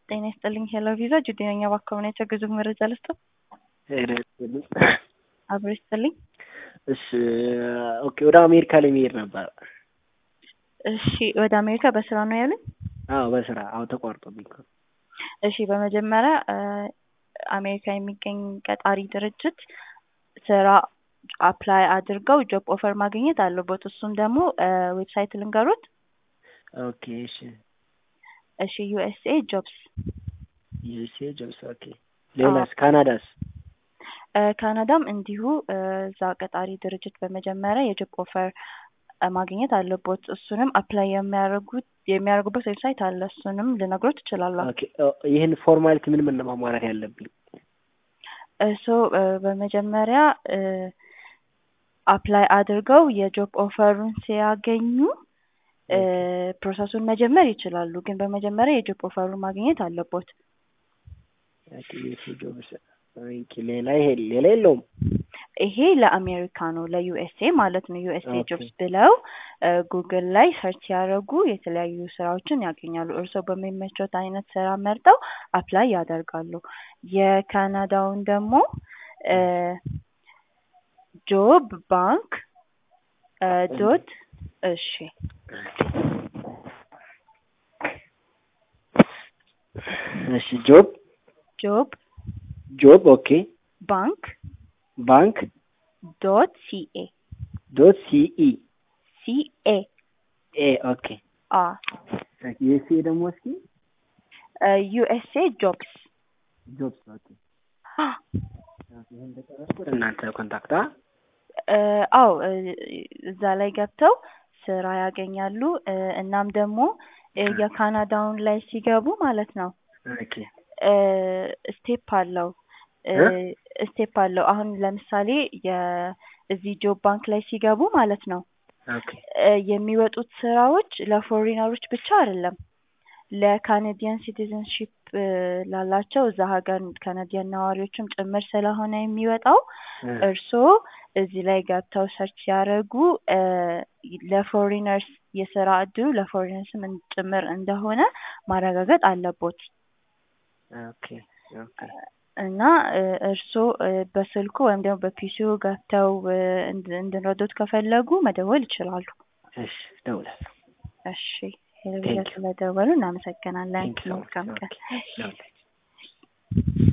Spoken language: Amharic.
ጤና ይስጥልኝ ሄሎ ቪዛ ጁዲ ነኝ። እባክዎ ምን የጉዞ መረጃ ልስጥዎ? ጤና ይስጥልኝ። አብሮ ይስጥልኝ። እሺ ኦኬ፣ ወደ አሜሪካ ለመሄድ ነበር። እሺ ወደ አሜሪካ በስራ ነው ያሉኝ? አዎ በስራ አዎ፣ ተቋርጦብኝ እኮ። እሺ በመጀመሪያ አሜሪካ የሚገኝ ቀጣሪ ድርጅት ስራ አፕላይ አድርገው ጆብ ኦፈር ማግኘት አለቦት። እሱም ደግሞ ዌብሳይት ልንገሮት? ኦኬ እሺ እሺ ዩኤስኤ ጆብስ ዩኤስኤ ጆብስ ኦኬ። ሌላስ? ካናዳስ? ካናዳም እንዲሁ እዛ ቀጣሪ ድርጅት በመጀመሪያ የጆብ ኦፈር ማግኘት አለቦት። እሱንም አፕላይ የሚያደርጉት የሚያደርጉበት ዌብሳይት አለ። እሱንም ልነግሮት እችላለሁ። ኦኬ ይህን ፎርማሊቲ ምን ምን ነው ማሟላት ያለብኝ? እሱ በመጀመሪያ አፕላይ አድርገው የጆብ ኦፈሩን ሲያገኙ ፕሮሰሱን መጀመር ይችላሉ። ግን በመጀመሪያ የጆብ ኦፈሩን ማግኘት አለቦት። ኦኬ ዩኤስኤ ጆብስ ኦኬ። ሌላ ይሄ ሌላ የለውም? ይሄ ለአሜሪካ ነው፣ ለዩኤስኤ ማለት ነው። ዩኤስኤ ኦኬ። ጆብስ ብለው ጉግል ላይ ሰርች ሲያደርጉ የተለያዩ ስራዎችን ያገኛሉ። እርስዎ በሚመቾት አይነት ስራ መርጠው አፕላይ ያደርጋሉ። የካናዳውን ደግሞ ጆብ ባንክ ዶት እሺ እሺ ጆብ ጆብ ጆብ ኦኬ ባንክ ባንክ ዶት ሲኤ ዶት ሲኢ ሲኤ ኤ ኦኬ አ ዩኤስኤ ደግሞ እስኪ ዩኤስኤ ጆብስ ጆብስ ኦኬ ይሄን እንደጨረስኩ ወደ እናንተ ኮንታክታ አው እዛ ላይ ገብተው ስራ ያገኛሉ። እናም ደግሞ የካናዳውን ላይ ሲገቡ ማለት ነው ኦኬ ስቴፕ አለው ስቴፕ አለው። አሁን ለምሳሌ የእዚህ ጆብ ባንክ ላይ ሲገቡ ማለት ነው ኦኬ የሚወጡት ስራዎች ለፎሪነሮች ብቻ አይደለም ለካናዲያን ሲቲዝንሺፕ ላላቸው እዛ ሀገር ካናዲያን ነዋሪዎችም ጭምር ስለሆነ የሚወጣው እርስዎ እዚህ ላይ ገብተው ሰርች ሲያደርጉ ለፎሪነርስ የስራ እድሉ ለፎሪነርስም ጭምር እንደሆነ ማረጋገጥ አለቦት ኦኬ ኦኬ እና እርስዎ በስልኩ ወይም ደግሞ በፒሲው ገብተው እንድንረዶት ከፈለጉ መደወል ይችላሉ። እሺ እደውላለሁ። እሺ ሄሎ ስለደወሉ እናመሰግናለን። Thank you so much. መልካም ቀን። Okay. Okay.